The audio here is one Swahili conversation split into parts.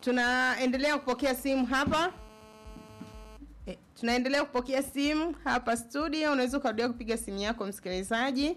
tunaendelea kupokea simu hapa e, tunaendelea kupokea simu hapa studio unaweza ukarudia kupiga simu yako msikilizaji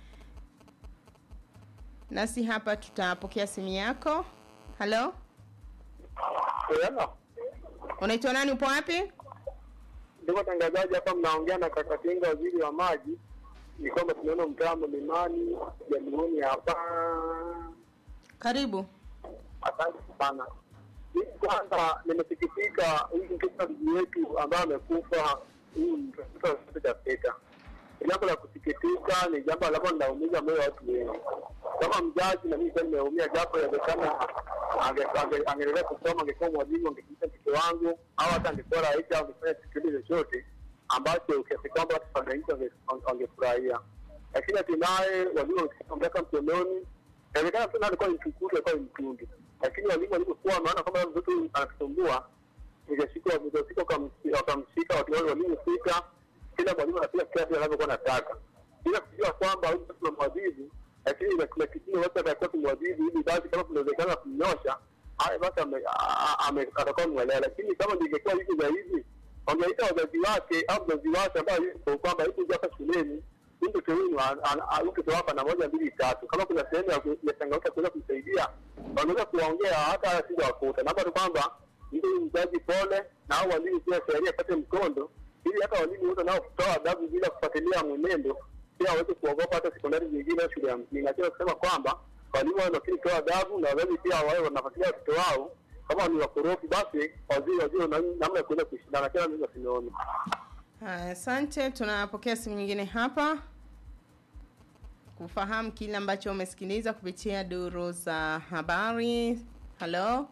nasi hapa tutapokea simu yako halo Hello. unaitwa nani upo wapi Ndugu watangazaji, hapa mnaongea na kaka Tinga, waziri wa maji. Ni kwamba tunaona mtaa Mlimani, Jamhuri hapa. karibu Asante sana. Mimi kwanza nimesikitika huyu mtoto ndugu wetu ambaye amekufa, huyu mtoto wa kitoto cha Afrika. Ni jambo la kusikitika, ni jambo ambalo linaumiza moyo wa watu wengi. Kama mzazi na mimi pia nimeumia, japo inawezekana ange- ange- angeendelea kusoma, angekuwa mwalimu, angefundisha mtoto wangu, au hata angekuwa rais au angefanya kipindi chochote ambacho kiasi kwamba watu wananchi wange- wangefurahia. Lakini hatimaye waliomshika mkononi, inawezekana tu alikuwa ni mtukutu, alikuwa ni mtundu, lakini walimu walivyokuwa wanaona kwamba mtoto anatusumbua nikashika wamefika wakamshika watu wale waliofika, kila mwalimu anapiga kiasi anavyokuwa anataka, bila kujua kwamba huyu mtoto tunamwadhibu, lakini ina- kuna kipimo basi atakuwa tumwadhibu ili basi kama kunawezekana kumnyosha haya basi ame- a- a- ame- atakuwa mwelewa, lakini kama ingekuwa hivi zaidi wangeita wazazi wake au mzazi wake ambaye yuko kwamba hivi hapa shuleni huyu mtoto huyu an- an- an- huyu mtoto wako ana moja mbili tatu, kama kuna sehemu ya ku- ya changamoto ya kuweza kumsaidia wanaweza kuwaongea hata sija wakuta naomba tu kwamba ndio mzazi pole na au walimu pia sheria apate mkondo ili hata walimu wote nao kutoa adabu bila kufuatilia mwenendo pia waweze kuogopa hata sekondari nyingine au shule ya msingi. Nachoweza kusema kwamba walimu wao nafikiri kutoa adabu na wazazi pia wawe wanafuatilia watoto wao kama ni wakorofi, basi waziri wajue na- namna ya kuweza kushindana. Kila mimi sinaona Haya, asante tunapokea simu nyingine hapa kufahamu kile ambacho umesikiliza kupitia duru za habari halo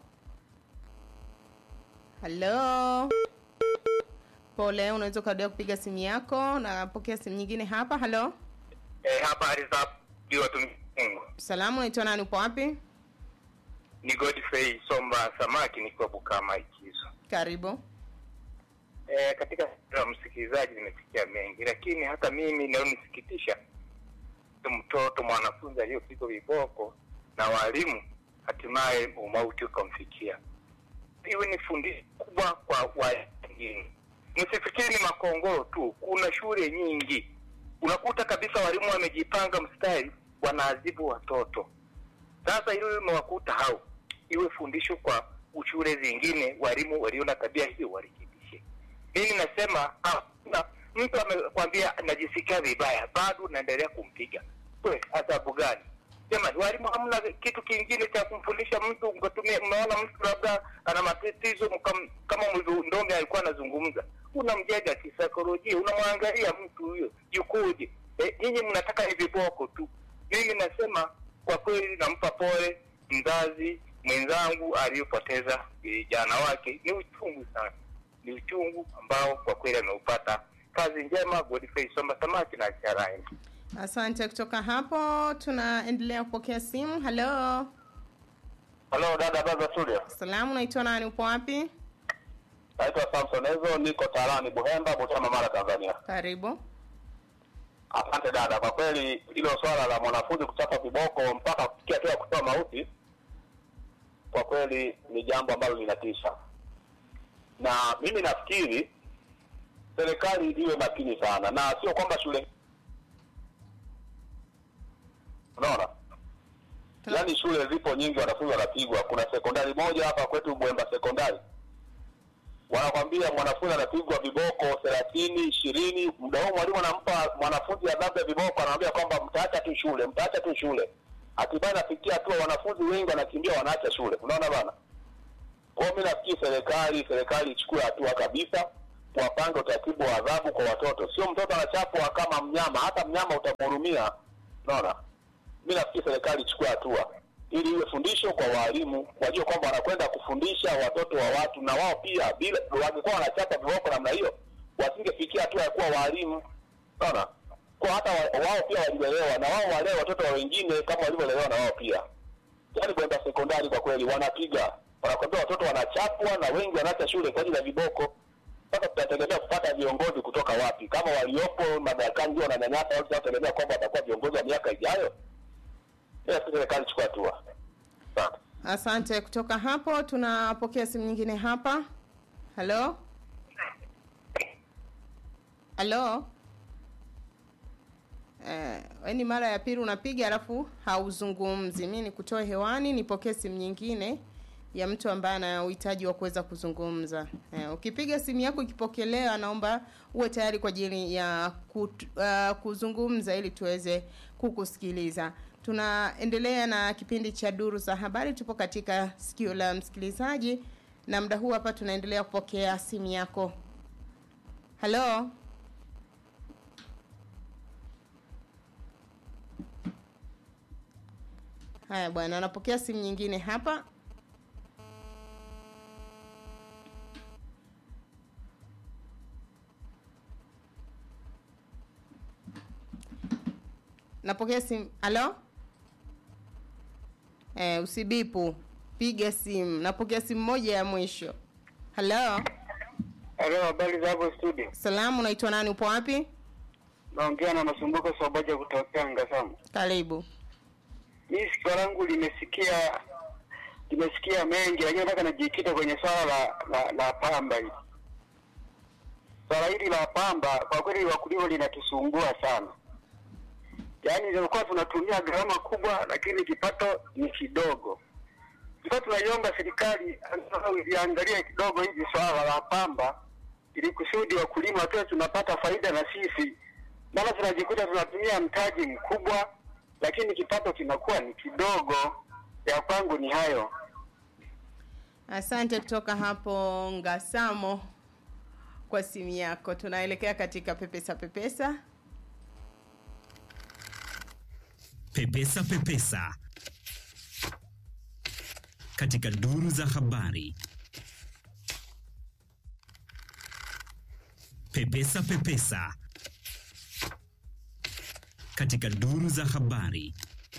halo pole unaweza ukarudia kupiga simu yako napokea simu nyingine hapa halo Eh, habari za ndio watumishi Mungu. salamu unaitwa nani upo wapi Ni Godfrey Somba Samaki nikiwa Bukama Ikizo. karibu Eh, katika la msikilizaji nimesikia mengi, lakini hata mimi naonisikitisha mtoto mwanafunzi aliyopigwa viboko na walimu, hatimaye umauti ukamfikia. Iwe ni fundisho kubwa kwa wengine. Msifikiri ni Makongoro tu, kuna shule nyingi unakuta kabisa walimu wamejipanga mstari, wanaadhibu watoto. Sasa hilo limewakuta hao, iwe fundisho kwa shule zingine, walimu waliona tabia hiyo warekebishe. Mimi nasema hakuna mtu amekwambia najisikia vibaya, bado naendelea kumpiga. We, adhabu gani? Jamani, walimu hamna kitu kingine cha kumfundisha mtu, mkatumia mnaona mtu labda ana matatizo mkam, kama Mzundomi alikuwa anazungumza, unamjenga kisaikolojia, unamwangalia mtu huyo yukoje. Eh, nyinyi mnataka ni viboko tu. Mimi nasema kwa kweli, nampa pole mzazi mwenzangu aliyopoteza vijana wake. Ni uchungu sana, ni uchungu ambao kwa kweli ameupata. Kazi njema, Godfrey Somba Samaki na Charaini. asante kutoka hapo tunaendelea kupokea simu halo Halo dada Baza Studio. salamu unaitwa nani upo wapi Naitwa Samson Ezo, niko Tarani Buhemba, Butama, Mara, Tanzania. karibu Asante dada, kwa kweli hilo swala la mwanafunzi kuchapa viboko mpaka kufikia hatua ya kutoa mauti, kwa kweli ni jambo ambalo linatisha, na mimi nafikiri serikali iwe makini sana, na sio kwamba shule, unaona Tuna- yaani shule zipo nyingi, wanafunzi wanapigwa. Kuna sekondari moja hapa kwetu Bwemba sekondari, wanakwambia mwanafunzi anapigwa viboko thelathini ishirini. Muda huo mwalimu anampa mwanafunzi adhabu ya viboko, anamwambia kwamba mtaacha tu shule, mtaacha tu shule. Hatimaye nafikia hatua wanafunzi wengi wanakimbia, wanaacha shule. Unaona bana. Kwa hiyo mi nafikiri serikali serikali ichukue hatua kabisa, wapange utaratibu wa adhabu kwa watoto, sio mtoto anachapwa kama mnyama. Hata mnyama utamhurumia. Unaona, mi nafikiri serikali ichukue hatua ili iwe fundisho kwa walimu, wajue kwamba wanakwenda kufundisha watoto wa watu, na wao pia bila wangekuwa wanachapa viboko namna hiyo, wasingefikia hatua ya kuwa walimu. Unaona, kwa hata wa, wao pia walilelewa na wao walee watoto wa wengine kama walivyolelewa na wao pia. Yaani kwenda sekondari kwa kweli wanapiga, wanakwambia watoto wanachapwa na wengi wanaacha shule kwa ajili ya viboko. Sasa tunategemea kupata viongozi kutoka wapi? Kama waliopo madarakani ndio wananyanyasa watu, tunategemea kwamba watakuwa viongozi wa miaka ijayo. Ila si serikali chukua hatua. Asante. asante. Kutoka hapo tunapokea simu nyingine hapa. Halo, halo. Eh, we ni mara ya pili unapiga alafu hauzungumzi. Mi nikutoe hewani, nipokee simu nyingine ya mtu ambaye ana uhitaji wa kuweza kuzungumza. Eh, ukipiga simu yako ikipokelewa, naomba uwe tayari kwa ajili ya kut, uh, kuzungumza ili tuweze kukusikiliza. Tunaendelea na kipindi cha duru za habari, tupo katika sikio la msikilizaji, na muda huu hapa tunaendelea kupokea simu yako. Halo, haya bwana, anapokea simu nyingine hapa. Napokea simu. Halo? Eh, usibipu. Piga simu. Napokea simu moja ya mwisho. Halo? Halo, habari za hapo studio? Salamu, unaitwa nani? Upo wapi? Naongea na Masumbuko Sobaja kutokea Ngasamu. Karibu. Mimi sikio langu limesikia limesikia mengi, lakini nataka najikita kwenye swala la, la, la pamba hili. Swala hili la pamba kwa kweli wakulima linatusumbua sana, yaani ilikuwa tunatumia gharama kubwa, lakini kipato ni kidogo. Tulikuwa tunaiomba serikali angalau iliangalie kidogo hivi swala la pamba, ili kusudi wakulima tuwe tunapata faida na sisi, maana tunajikuta tunatumia mtaji mkubwa, lakini kipato kinakuwa ni kidogo. Ya kwangu ni hayo. Asante kutoka hapo Ngasamo kwa simu yako. Tunaelekea katika pepesa pepesa. Pepesa Pepesa katika duru za habari. Pepesa Pepesa katika duru za habari.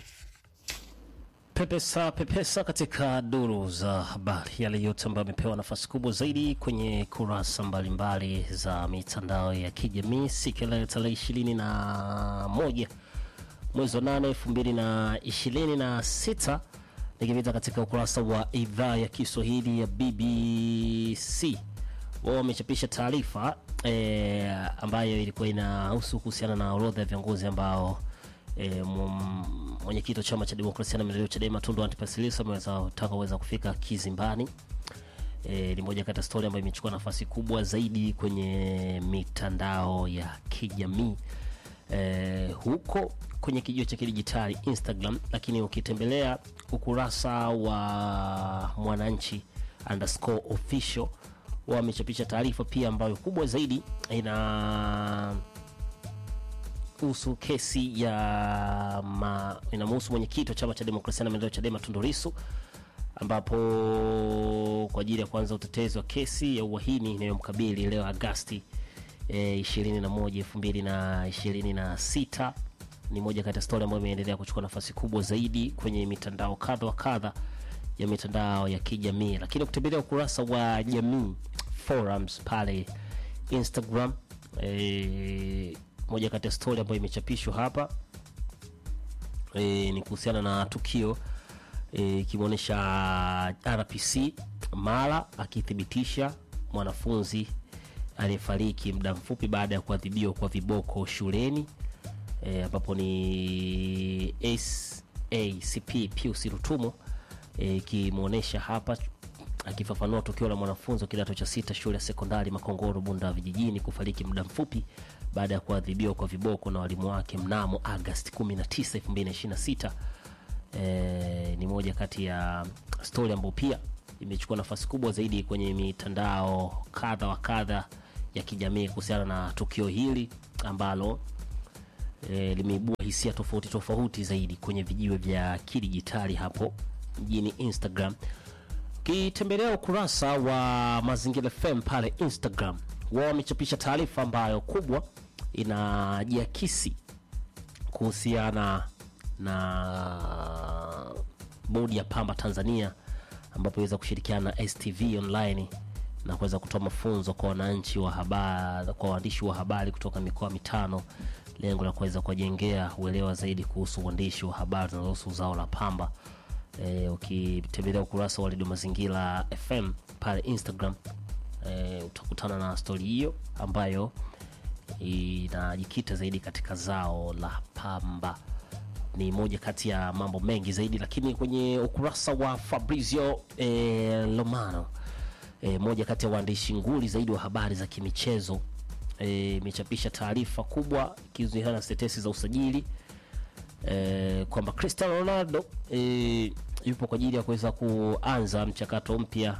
Pepesa pepesa katika duru za habari, yale yote ambayo amepewa nafasi kubwa zaidi kwenye kurasa mbalimbali za mitandao ya kijamii siku ya leo tarehe ishirini na moja mwezi wa nane elfu mbili na ishirini na sita nikipita katika ukurasa wa idhaa ya Kiswahili ya BBC wao wamechapisha taarifa e, ambayo ilikuwa inahusu kuhusiana na orodha ya viongozi ambao e, mwenyekiti wa chama cha demokrasia na maendeleo Chadema Tundu Antipas Lissu ameweza taka kuweza kufika kizimbani. E, ni moja kati ya stori ambayo imechukua nafasi kubwa zaidi kwenye mitandao ya kijamii e, huko kwenye kijio cha kidijitali Instagram, lakini ukitembelea ukurasa wa Mwananchi underscore official wamechapisha taarifa pia ambayo kubwa zaidi ina husu kesi ya ma, inamhusu mwenyekiti wa chama cha demokrasia na maendeleo Chadema Tundu Lissu, ambapo kwa ajili ya kuanza utetezi wa kesi ya uhaini inayomkabili leo Agasti e, 21 2026 ni moja kati ya stori ambayo imeendelea kuchukua nafasi kubwa zaidi kwenye mitandao kadha wa kadha ya mitandao ya kijamii, lakini kutembelea ukurasa wa jamii forums pale Instagram e, moja kati ya stori ambayo imechapishwa hapa e, ni kuhusiana na tukio ikimwonyesha e, RPC Mara akithibitisha mwanafunzi aliyefariki muda mfupi baada ya kuadhibiwa kwa viboko shuleni ambapo e, ni SACP Pius Rutumo ikimwonyesha e, hapa akifafanua tukio la mwanafunzi wa kidato cha sita shule ya sekondari Makongoro Bunda vijijini kufariki muda mfupi baada ya kuadhibiwa kwa viboko na walimu wake mnamo Agosti 19, 2026. E, ni moja kati ya stori ambayo pia imechukua nafasi kubwa zaidi kwenye mitandao kadha wa kadha ya kijamii kuhusiana na tukio hili ambalo e, limeibua hisia tofauti tofauti zaidi kwenye vijiwe vya kidijitali hapo mjini Instagram. Ukitembelea ukurasa wa Mazingira FM pale Instagram, wao wamechapisha taarifa ambayo kubwa inajiakisi kuhusiana na bodi ya pamba Tanzania ambapo iweza kushirikiana na STV online na kuweza kutoa mafunzo kwa wananchi wa habari, kwa waandishi wa habari kutoka mikoa mitano, lengo la kuweza kuwajengea uelewa zaidi kuhusu uandishi wa habari zinazohusu zao la pamba e, ukitembelea ukurasa wa redio mazingira fm pale instagram e, utakutana na stori hiyo ambayo inajikita zaidi katika zao la pamba ni moja kati ya mambo mengi zaidi lakini kwenye ukurasa wa fabrizio e, lomano e, moja kati ya waandishi nguli zaidi wa habari za kimichezo imechapisha e, taarifa kubwa ikihusiana na tetesi za usajili e, kwamba cristiano ronaldo e, yupo kwa ajili ya kuweza kuanza mchakato mpya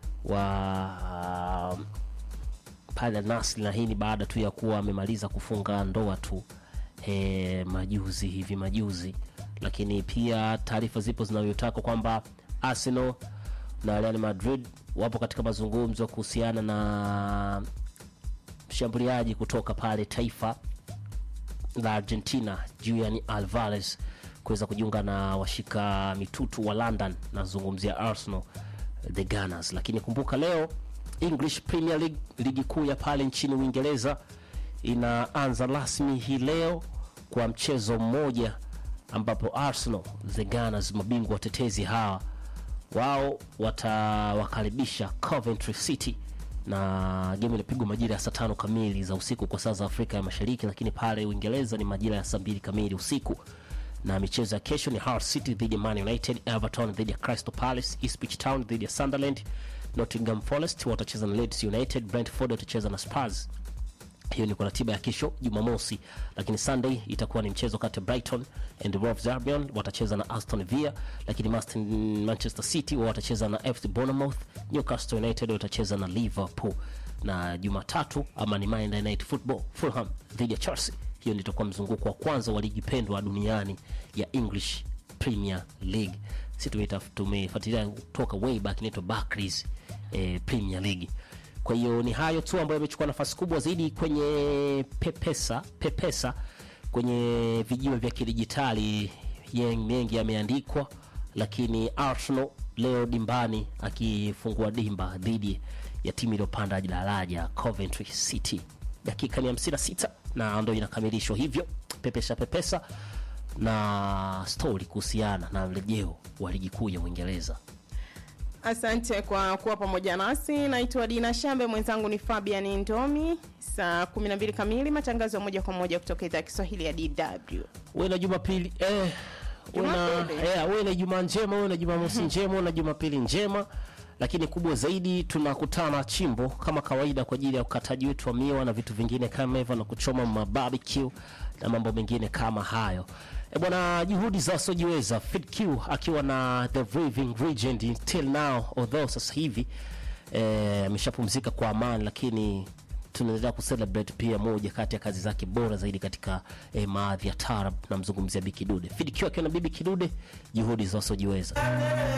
wa pale Nasri, na hii ni baada tu ya kuwa amemaliza kufunga ndoa tu e, majuzi hivi majuzi, lakini pia taarifa zipo zinazotaka kwamba Arsenal na Real Madrid wapo katika mazungumzo kuhusiana na mshambuliaji kutoka pale taifa la Argentina Julian Alvarez kuweza kujiunga na washika mitutu wa London, nazungumzia Arsenal the Gunners. Lakini kumbuka leo English Premier League, ligi kuu ya pale nchini Uingereza inaanza rasmi hii leo kwa mchezo mmoja ambapo Arsenal the Gunners, mabingwa watetezi hawa, wao watawakaribisha Coventry City na game inapigwa majira ya saa tano kamili za usiku kwa saa za Afrika ya Mashariki, lakini pale Uingereza ni majira ya saa mbili kamili usiku. Na michezo ya kesho ni Hull City dhidi ya Man United, Everton dhidi ya Crystal Palace, Ipswich Town dhidi ya Sunderland, Nottingham Forest watacheza na Leeds United, Brentford watacheza na Spurs. Hiyo ni kwa ratiba ya kesho Jumamosi, lakini Sunday itakuwa ni mchezo kati ya Brighton and Wolves Albion watacheza na Aston Villa, lakini Maston, Manchester City watacheza na FC Bournemouth, Newcastle United watacheza na Liverpool, na Jumatatu ama ni Monday Night Football, Fulham dhidi ya Chelsea. Hiyo ndio itakuwa mzunguko wa kwanza wa ligi pendwa duniani ya English Premier League. Sisi tumeita tumefuatilia toka way back, inaitwa Barclays eh, Premier League. Kwa hiyo ni hayo tu ambayo yamechukua nafasi kubwa zaidi kwenye pepesa pepesa kwenye vijiwe vya kidijitali. Mengi yameandikwa, lakini Arsenal leo dimbani akifungua dimba dhidi ya timu iliyopanda daraja Coventry City. Dakika ni 56 na ndo inakamilishwa hivyo pepesa pepesa na stori kuhusiana na mrejeo wa ligi kuu ya Uingereza. Asante kwa kuwa pamoja nasi. Naitwa Dina Shambe, mwenzangu ni Fabian Ndomi. Saa 12 kamili, matangazo ya moja kwa moja kutoka idhaa ya Kiswahili ya DW. Uwe na Jumapili eh, uwe na Jumapili. eh, uwe na Juma njema, uwe na Jumamosi njema, uwe na Jumapili njema. Lakini kubwa zaidi, tunakutana chimbo kama kawaida kwa ajili ya ukataji wetu wa miwa na vitu vingine kama hivyo, na kuchoma mabarbecue na mambo mengine kama hayo. E bwana, juhudi za wasiojiweza FitQ akiwa na the Raving Regent till now, although sasa hivi eh, ameshapumzika kwa amani, lakini tunaendelea kucelebrate pia moja kati ya kazi zake bora zaidi katika eh, maadhi ya tarab. Namzungumzia Bikidude FitQ akiwa na Bibi Kidude, juhudi za wasiojiweza.